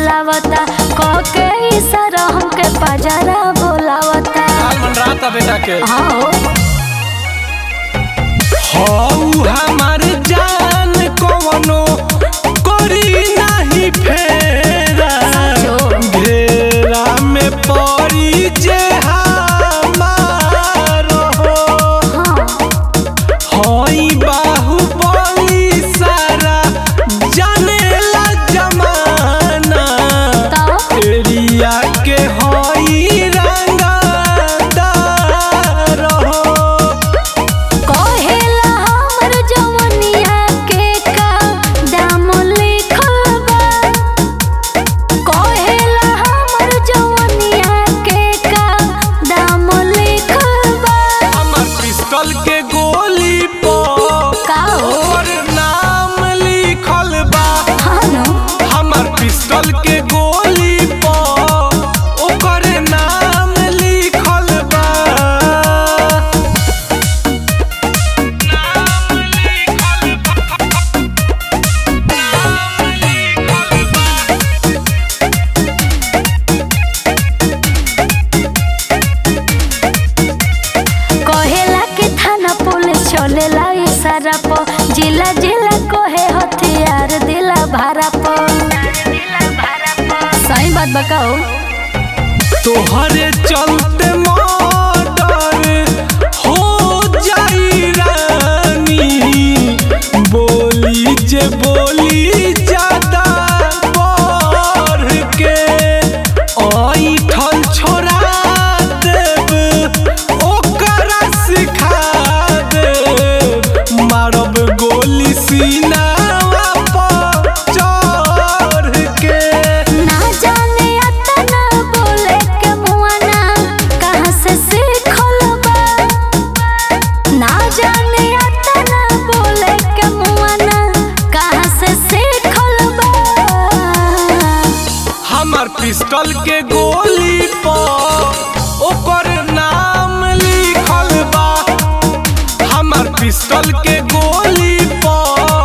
बोलावता कह के इशारा हमके पजरा बोलावता हाल मन रहा बेटा के हाँ हऊ हमार जान कवनो करी नाही फेरा साचो। घेरा में पड़ी जे हमार हो हाँ हई बाहुबली सारा जानेला जमाना तो एरिया के हई रंगदार हो कहेला हमर जवनिया के का दाम लिखल बा कहेला हमर जवनिया के का दाम लिखल बा हमर पिस्टल के गोली पर का हो और नाम लिखल बा हाँ नो हमर पिस्टल के गोली पर ओकर नाम लिखल बा नाम लिखल बा नाम लिखल बा कहेला के थाना पुलिस चलेला इशारा प जिला जिला कहे हथियार दिला भारा प सही बात बताओ तोहरे चलते मर्डर हो जाई रानी बोली जे बोली ज्यादा बढ़ के ऐठल छोड़ा देब ओकरा सिखा देब मारब गोली सीनावा पर चढ़ के ना जाने अतना बोले के मुआना कहाँ से सीखल बा ना जाने अतना बोले के मुआना कहाँ से सीखल बा हमर पिस्टल के गोली पर ओकर नाम लिखल बा हमर पिस्टल के गोली पर